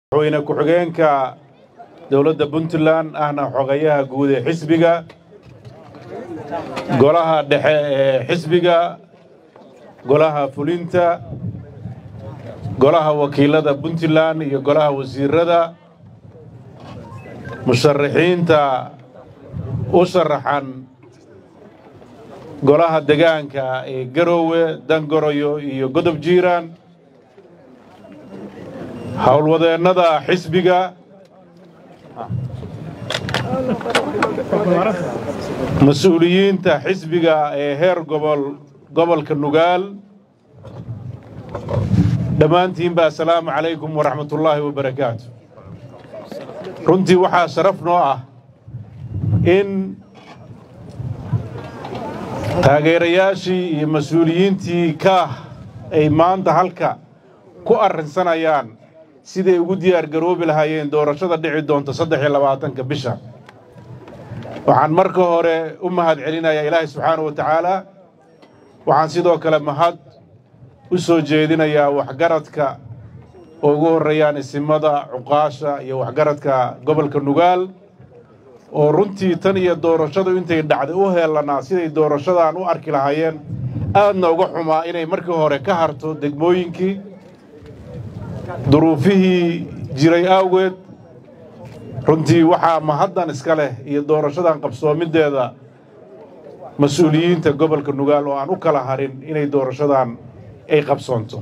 madaxweyne ku-xigeenka dowladda puntland ahna xogayaha guud ee xisbiga golaha dhexe ee xisbiga golaha fulinta golaha wakiilada puntland iyo golaha wasiirada musharaxiinta u sharaxan golaha degaanka ee garoowe dangoroyo iyo godob jiiraan howlwadeennada xisbiga mas-uuliyiinta xisbiga ee heer gobol gobolka nugaal dhammaantiinba assalaamu calaykum waraxmatullaahi wabarakaatu runtii waxaa sharaf noo ah in taageerayaashii iyo mas-uuliyiintii kaah ay maanta halka ku arrinsanayaan siday ugu diyaar garoobi lahaayeen doorashada dhici doonta saddex iyo labaatanka bisha waxaan marka hore u mahad celinayaa ilaahay subxaana wa tacaala waxaan sidoo kale mahad u soo jeedinayaa waxgaradka oo ugu horreeyaan isimada cuqaasha iyo waxgaradka gobolka nugaal oo runtii tan iyo doorashadu intay dhacday u heelanaa siday doorashadan u arki lahaayeen aadna uga xumaa inay markii hore ka harto degmooyinkii duruufihii jiray awgeed runtii waxaa mahaddan iska leh iyo doorashadan qabsoomideeda mas-uuliyiinta gobolka nugaal oo aan u kala harin inay doorashadan ay qabsoonto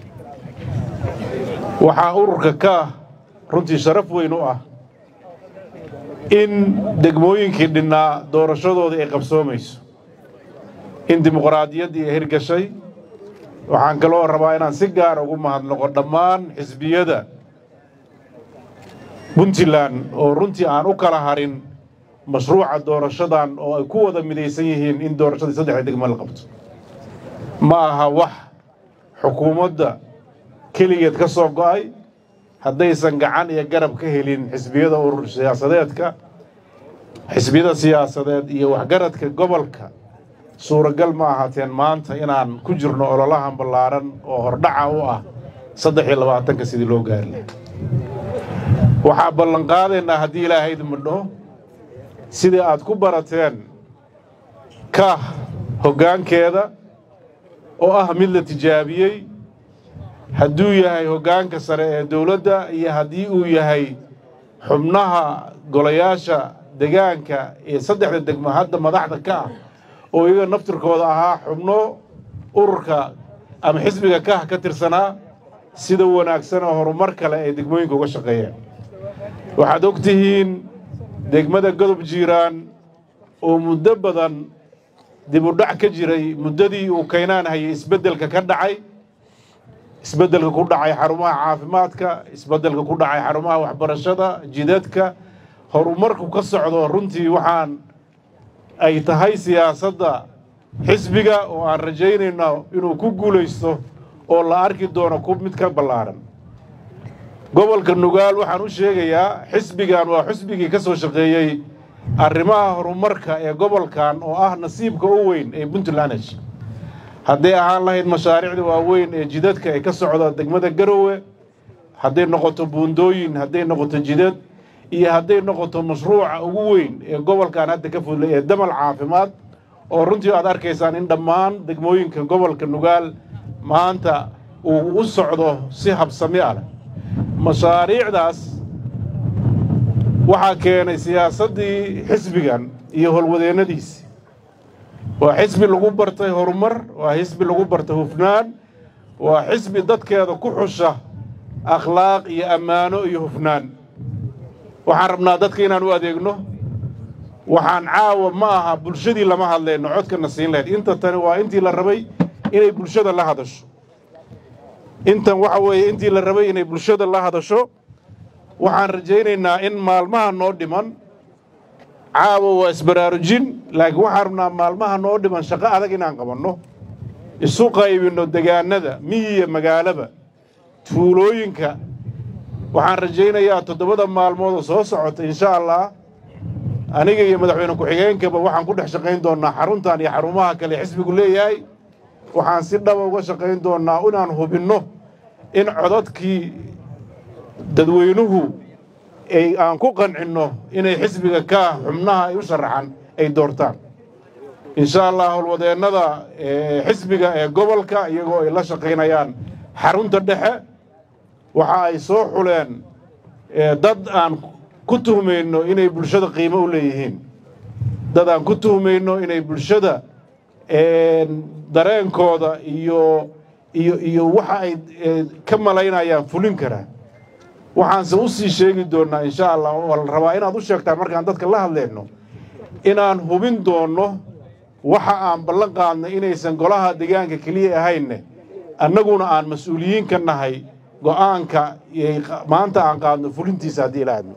waxaa ururka kaah runtii sharaf weyn u ah in degmooyinkii dhinnaa doorashadoodii ay qabsoomayso in dimuqraadiyaddii ay hirgashay waxaan kaloo rabaa inaan si gaar ugu mahadnaqo dhammaan xisbiyada puntland oo runtii aan u kala harin mashruuca doorashadan oo ay ku wada midaysan yihiin in doorashadii saddexda degmo la qabto ma aha wax xukuumadda keligeed ka soo go'ay haddaysan gacan iyo garab ka helin xisbiyada urur siyaasadeedka xisbiyada siyaasadeed iyo waxgaradka gobolka suuragal ma ahaateen maanta inaan ku jirno ololahan ballaaran oo hordhaca u ah saddex iyo labaatanka sidii loo gaari lahay waxaa ballanqaadaynaa haddii ilaahay idmidho sidii aad ku barateen kaah hoggaankeeda oo ah mid la tijaabiyey hadduu yahay hoggaanka sare ee dowladda iyo haddii uu yahay xubnaha golayaasha degaanka ee saddexda degmo hadda madaxda ka ah oo iyaga naftirkooda ahaa xubno ururka ama xisbiga kaah ka tirsanaa sida wanaagsan oo horumar kale ay degmooyinka uga shaqeeyeen waxaad og tihiin degmada godob jiiraan oo muddo badan dib u dhac ka jiray muddadii uu kaynaan hayay isbeddelka ka dhacay isbeddelka ku dhacay xarumaha caafimaadka isbeddelka ku dhacay xarumaha waxbarashada jidadka horumarku ka socdo runtii waxaan ay tahay siyaasadda xisbiga oo aan rajaynayno inuu ku guulaysto oo la arki doono ku mid ka ballaaran gobolka nugaal waxaan u sheegayaa xisbigan waa xisbigii ka soo shaqeeyey arrimaha horumarka ee gobolkan oo ah nasiibka u weyn ee puntland hesh hadday ahaan lahayd mashaariicda waaweyn ee jidadka ee ka socda degmada garowe hadday noqoto buundooyin hadday noqoto jidad iyo hadday noqoto mashruuca ugu weyn ee gobolkan hadda ka fudlay ee damal caafimaad oo runtii aad arkaysaan in dhammaan degmooyinka gobolka nugaal maanta uu u socdo si habsami ah leh mashaariicdaas waxaa keenay siyaasaddii xisbigan iyo howlwadeennadiisi waa xisbi lagu bartay horumar waa xisbi lagu bartay hufnaan waa xisbi dadkeeda ku xusha akhlaaq iyo ammaano iyo hufnaan waxaan rabnaa dadka inaan u adeegno waxaan caawa ma aha bulshadii lama hadlayno codkana siin lahayd inta tani waa intii la rabay inay bulshada la hadasho intan waxa weeye intii la rabay inay bulshada la hadasho waxaan rajaynaynaa in maalmaha noo dhiman caawa waa isbaraarujin laakiin waxaan rabnaa maalmaha noo dhiman shaqo adag inaan qabanno isu qaybinno degaanada miyiya magaalaba tuulooyinka waxaan rajaynayaa toddobada maalmoodoo soo socota insha allah aniga iyo madaxweyne ku-xigeenkaba waxaan ku dhex shaqayn doonnaa xaruntan iyo xarumaha kale xisbigu leeyahay waxaan si dhaba uga shaqayn doonnaa inaan hubinno in codadkii dadweynuhu ay aan ku qancinno inay xisbiga ka xubnaha ay u sharaxan ay doortaan insha allah howlwadeennada xisbiga ee gobolka iyagoo ay la shaqaynayaan xarunta dhexe waxa ay soo xuleen dad aan ku tuhmayno inay bulshada qiimo u leeyihiin dad aan ku tuhmayno inay bulshada dareenkooda iyo iyo iyo waxa ay ka malaynayaan fulin karaan waxaanse u sii sheegi doonnaa insha allah waa la rabaa inaad u sheegtaan markaan dadka la hadlayno inaan hubin doonno waxa aan ballan qaadnay inaysan golaha deegaanka keliya ahaynne annaguna aan mas-uuliyiin ka nahay go'aanka maanta aan qaadno fulintiisa haddii ilaahadno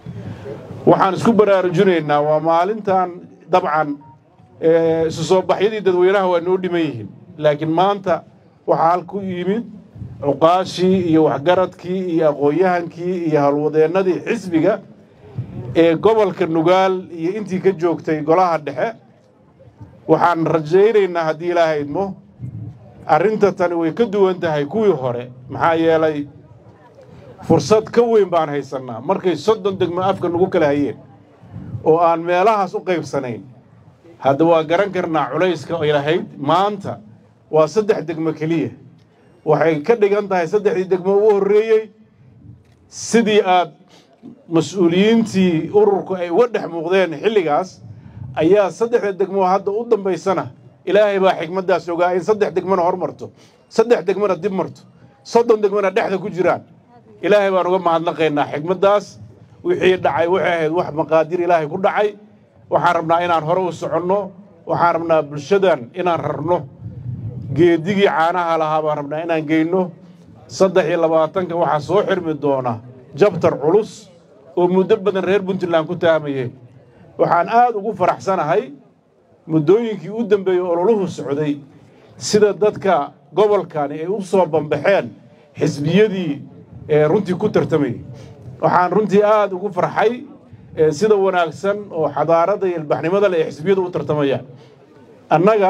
waxaan isku baraarujinaynaa waa maalintan dabcan isu soo baxyadii dadweynaha waa noo dhiman yihiin laakiin maanta waxaa halku yimid cuqaashii iyo waxgaradkii iyo aqoon-yahankii iyo howlwadeennadii xisbiga ee gobolka nugaal iyo intii ka joogtay golaha dhexe waxaan rajaynaynaa haddii ilaaha idmo arrinta tani way ka duwan tahay kuwii hore maxaa yeelay fursad ka weyn baan haysannaa markay soddon degmo afka nagu kala hayeen oo aan meelahaas u qaybsanayn hadda waa garan karnaa culayska ay lahayd maanta waa saddex degmo keliya waxay ka dhigan tahay saddexdii degmo ugu horreeyey sidii aad mas-uuliyiintii ururku ay uga dhex muuqdeen xilligaas ayaa saddexda degmo hadda u dambaysana ilaahay baa xikmaddaas ogaa in saddex degmona hormarto saddex degmona dib marto soddon degmona dhexda ku jiraan ilaahay baan uga mahadnaqaynaa xikmaddaas wixii dhacay waxay ahayd wax maqaadir ilaahay ku dhacay waxaan rabnaa inaan hore u soconno waxaan rabnaa bulshadan inaan rarno geedigii caanaha lahaa baan rabnaa inaan geyno saddex iyo labaatanka waxaa soo xirmi doona jabtar culus oo muddo badan reer puntland ku taamayay waxaan aad ugu faraxsanahay muddooyinkii u dambeeyey ololuhu socday sida dadka gobolkani ay u soo bambaxeen xisbiyadii runtii ku tartamayay waxaan runtii aad ugu farxay sida wanaagsan oo xadaaradda iyo ilbaxnimada leh ee xisbiyadu u tartamayaan annaga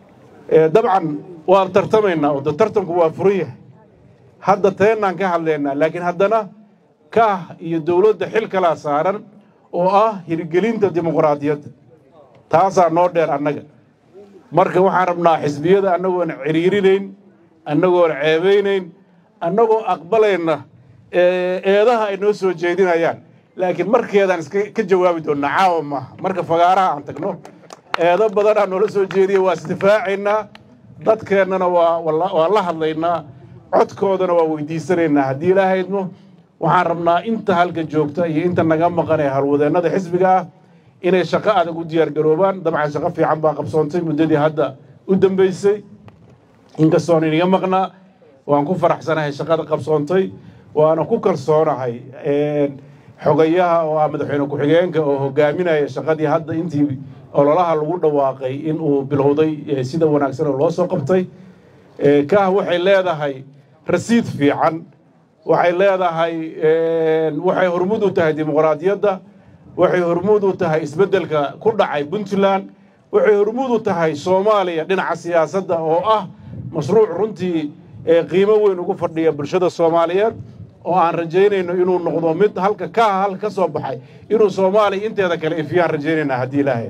dabcan waan tartamaynaa oo de tartanku waa furan yahay hadda teennaan ka hadlaynaa laakiin haddana kaah iyo dowladda xil kalaa saaran oo ah hirgelinta dimuqraadiyadda taasaa noo dheer annaga marka waxaan rabnaa xisbiyada annagoon ciriirinayn annagoon ceebaynayn annagoo aqbalayna eedaha ay noo soo jeedinayaan laakiin markeedaan iska ka jawaabi doonnaa caawa maaha marka fagaaraha aan tagno eedo badanaa noola soo jeediya waa isdifaacaynaa dadkeennana waa waa la hadlaynaa codkoodana waa weydiisanaynaa haddii ilaahaydmo waxaan rabnaa inta halka joogta iyo inta naga maqan ee halwadeennada xisbiga ah inay shaqo adag u diyaargaroobaan dabcan shaqo fiican baa qabsoontay muddadii hadda u dambaysay inkastoon iniga maqnaa waan ku faraxsanahay shaqada qabsoontay waana ku kalsoonahay xogayaha oo ah madaxweyne ku-xigeenka oo hogaaminaya shaqadii hadda intii ololaha lagu dhawaaqay in uu bilowday sida wanaagsan oo loo soo qabtay kaah waxay leedahay rasiid fiican waxay leedahay waxay hormud u tahay dimuqraadiyadda waxay hormuud u tahay isbeddelka ku dhacay puntland waxay hormuud u tahay soomaaliya dhinaca siyaasadda oo ah mashruuc runtii qiimo weyn ugu fadhiya bulshada soomaaliyeed oo aan rajaynayno inuu noqdo mid halka kaha halka ka soo baxay inuu soomaaliya inteeda kale ifiyaan rajaynaynaa haddii ilaahay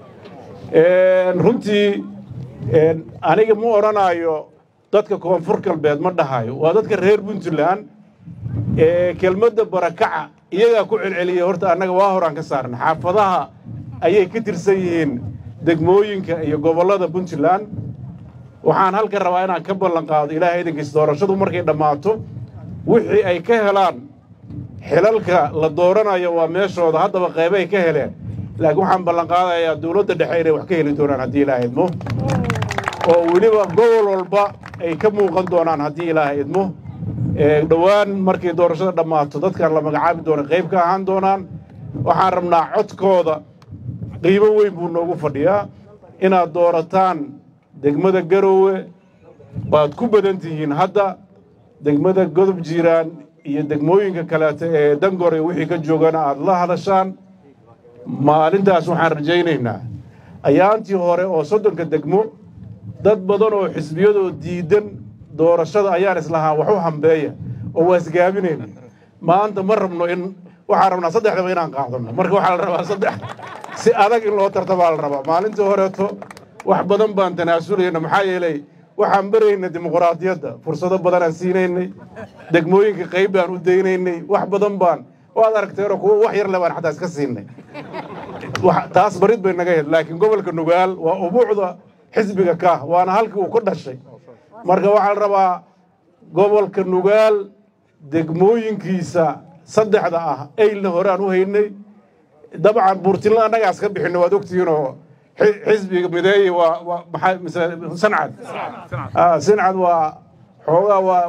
runtii aniga ma odhanaayo dadka koonfur galbeed ma dhahayo waa dadka reer puntland kelmadda barakaca iyagaa ku celceliyay horta annaga waa horaan ka saarna xaafadaha ayay ka tirsan yihiin degmooyinka iyo gobollada puntland waxaan halka rabaa inaan ka ballan qaado ilaahay idinkiis doorashadu markay dhammaato wixii ay ka helaan xilalka la dooranayo waa meeshooda haddaba qaybay ka heleen laakiin waxaan ballan qaadayaa dowladda dhexe inay wax ka heli doonaan haddii ilaaha idmo oo weliba gobol walba ay ka muuqan doonaan haddii ilaaha idmo dhowaan markay doorashada dhammaato dadkan la magacaabi doona qayb ka ahaan doonaan waxaan rabnaa codkooda qiimo weyn buu noogu fadhiyaa inaad doorataan degmada garoowe baad ku badan tihiin hadda degmada godob jiiraan iyo degmooyinka kaleeto ee dangore wixii ka joogana aad la hadashaan maalintaas waxaan rajaynaynaa ayaantii hore oo soddonka degmo dad badan oo xisbiyadoo diidan doorashada ayaan islahaa wax u hambeeya oo waa isgaabinayna maanta ma rabno in waxaan rabnaa saddexdaba inaan qaadano marka waxaa la rabaa saddex si adag in loo tartabaa la rabaa maalintii horeeto wax badan baan tanaasulayna maxaa yeelay waxaan baraynay dimuqraadiyadda fursado badanaan siinaynay degmooyinka qayb baan u daynaynay wax badan baan waad aragteenoo kuwo wax yar le baan xataa iska siinay taas barid bay naga hed laakiin gobolka nugaal waa ubuucda xisbiga kaah waana halkii uu ka dhashay marka waxaa la rabaa gobolka nugaal degmooyinkiisa saddexda ah eylna hore aan u haynay dabcan buurtinla annagaas ka bixinno waad ogtihiinoo xisbiga mideeye waa maxaa mise sancad sancad waa xoogaa waa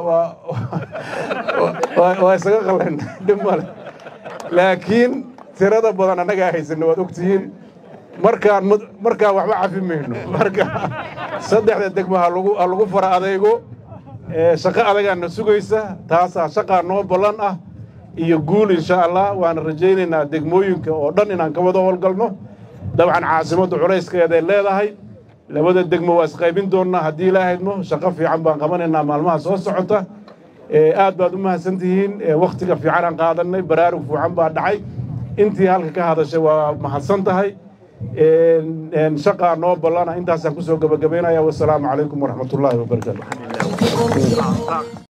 waa waa isaga qallan dhib male laakiin tirada badan annagaa haysana waad ogtihiin markaan markaan waxba cafi mayno marka saddexda degmo ha lagu ha lagu fara adeygo shaqo adagaana sugaysa taasaa shaqaa noo ballan ah iyo guul insha allah waana rajaynaynaa degmooyinka oo dhan inaan ka wada howlgalno dabcan caasimadda culayskeeday leedahay labada degmo waa isqaybin doonnaa haddii ilaahaydmo shaqo fiican baan qabanaynaa maalmaha soo socota aad baad u mahadsan tihiin wakhtiga fiicanaan qaadannay baraarug fiican baa dhacay intii halka ka hadashay waa mahadsan tahay shaqaa noo ballana intaasaan kusoo gabagabaynaya wasalaamu calaykum waraxmatullaahi wabarakaatu